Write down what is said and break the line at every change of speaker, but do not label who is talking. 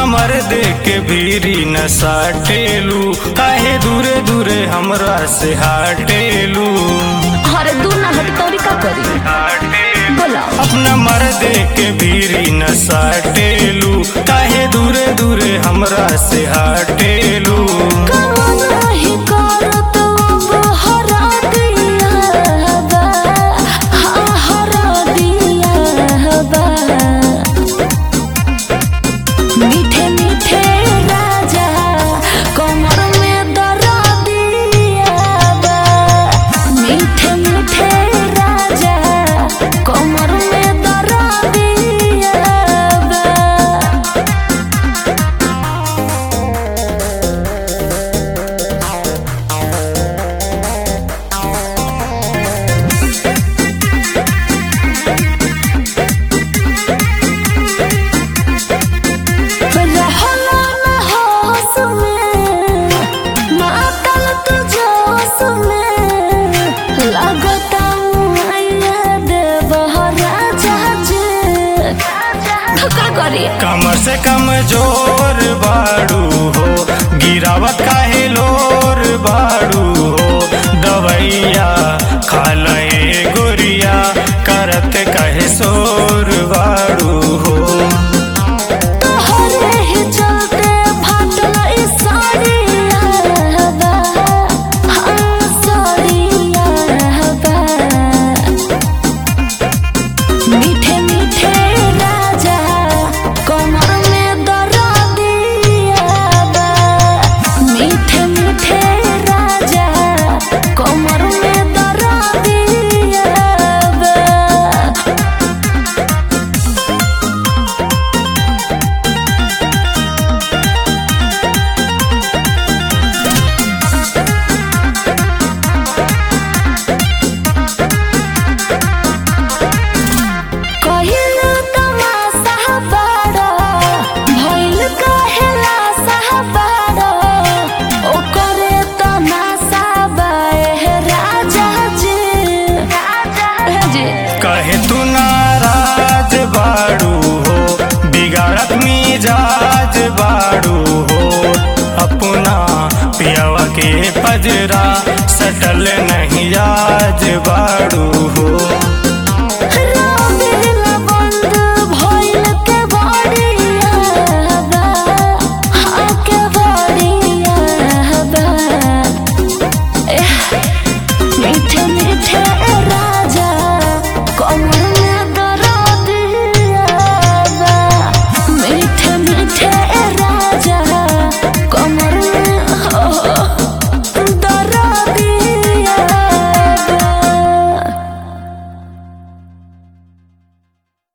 हमर देख के भीरी न साटेलू काहे दूरे दूरे हमरा से हाटेलू
अरे दू ना हट तोरी का करी बोलाओ
अपना मर देख के भीरी न साटेलू काहे दूरे दूरे हमरा से हाटेलू
नहीं करत अब हरा दिया बा हाँ हरा दिया बा मीठे मीठे राजा कमर में दरा दिया बा मीठे मीठे राजा कमर में दरा दिया बा रहला न होश में, मातल तू जोश में, लागता मुआइया देबह राजा जे। तो का करी
कमर से कम जोर बाड़ू हो गिरावत काहे लोर बाड़ू हो दवैया खालए गोरिया करत कहे सोर बाड़ू हो
तोहरे ही चलते फाटल ई साड़िया बा, हाँ साड़िया बा। मीठे मीठे राजा कमर में दरा दिया बा मीठे मीठे राजा कमर में दरा दिया बा कहिलू तमाशा बड़ा भइल कहेला साहबाड़ा ओकरे तमाशा बाए राजा जी राजा जी
कहे तू नाराज बाड़ू हो बिगाड़त मिजाज बाड़ू हो अपना पियावा के पजरा सटल नहीं आज बाड़ू हो